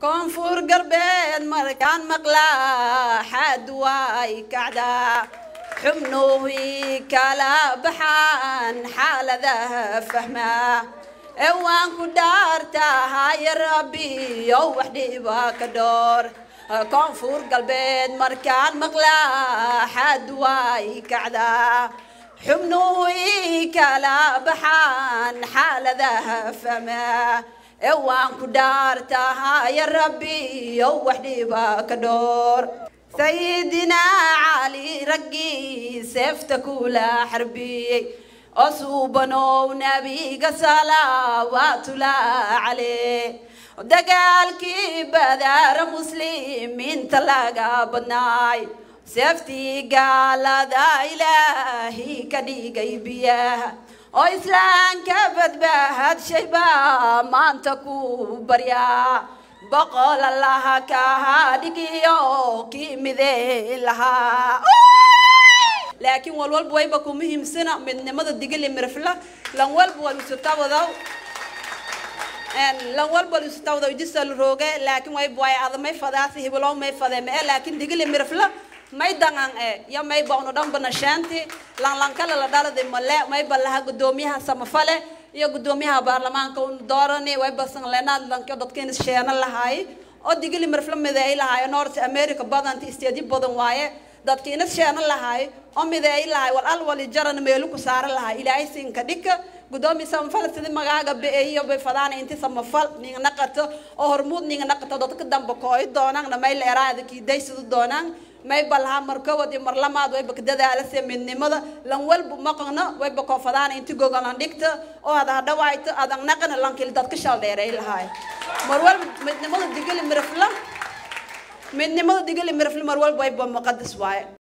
koonfur galbeed markaan maqlaa xaad waay kacdaa xubnuhii kala baxaan xaaladaha fahmaa ee waan ku dhaartahay rabbiyow wax dhiba ka dhoor koonfur galbeed markaan maqlaa xaad waay kacdaa xubnuhii kala baxaan xaaladaha fahmaa ee waan ku dhaartahay rabbiyow wax dhiba ka dhoor sayidinaa cali raggii seefta kula xarbiyey oo suubanow nabiga salawaatullah caleh dagaalkii badaara muslimiinta laga badnaay seeftii gaalada ilaahi ka dhigay biyaha oo islaamka badbaahad shaybaa maanta ku baryaa boqol allaha kaha dhigiyo kii midee lahaa laakiin walwalba wayba ku muhiimsana midnimada digili mirfla lan walba wal isutawadaw lan walba wal isutawadaw jisal rooge laakiin wayba way adamay fadaasi hibulow may fadee mee laakiin digili mirfla may dangan e yo may bawno dhanba nashaanti lan lankala la dhaladi male may balaha gudoomiyaha samafale iyo gudoomiyaha baarlamaanka un doorani way basan leenaad lanka dadkiina sheena lahaay oo digili mirfla mideey lahaay north america badanta isteedyo badan waaye dadkiina sheena lahaay oo mideey lahaay wal al wali jaran meelu ku saara lahaay ilaahay siinka dhika gudoomiya samafal sidi magaaga be-eeyo bay fadaana inti samafal ninga naqato oo hormuud ninga naqato dadka damba kooy doonaan namay leeraada kiidaysadu doonaan may balha markawad iyo marlamaad wayba ka dadaalase midnimada lan walba maqano wayba koofadaana inti gogolan dhigta oo ada hadhawaayto adan naqana lankil dadka shal dheeray lahaay mar walba midnimada digili mirafla midnimada digili mirafla mar walba wayba muqadas waaye